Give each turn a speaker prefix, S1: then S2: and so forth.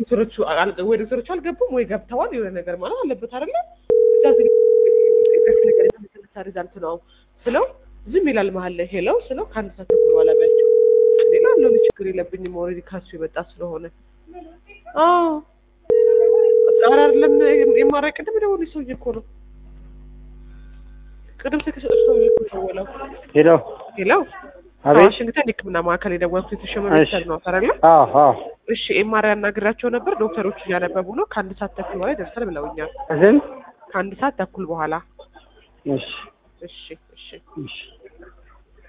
S1: ዶክተሮቹ አል- ወይ ዶክተሮቹ አልገቡም ወይ ገብተዋል የሆነ ነገር ማለት አለበት አይደለ እዛ ዝግ ነገር የተመሰረተ ሪዛልት ነው ስለው ዝም ይላል መሀል ላይ ሄለው ስለው ከአንድ ሰዓት ተኩል በኋላ ቢያቸው ሌላ አለው ችግር የለብኝም ኦልሬዲ ካሱ የመጣ ስለሆነ አዎ ኧረ አይደለም የማራይ ቅድም ደወሉ ሰውዬ እኮ ነው ቅድም ስልክ ሰጠች ሰውዬ እኮ ደወለው
S2: ሄሎ
S1: ሄለው
S2: አቤት
S1: ዋሽንግተን የህክምና ማዕከል የደወልኩት የተሸመ
S2: እሺ።
S1: ቤተሰብ ነው አይደለ
S2: አዎ አዎ
S1: እሺ ኤምአርአይ ያናግራቸው ነበር ዶክተሮቹ እያነበቡ ነው ከአንድ ሰዓት ተኩል በኋላ ይደርሳል ብለውኛል
S2: እዝን
S1: ከአንድ ሰዓት ተኩል በኋላ
S2: እሺ
S1: እሺ እሺ
S2: እሺ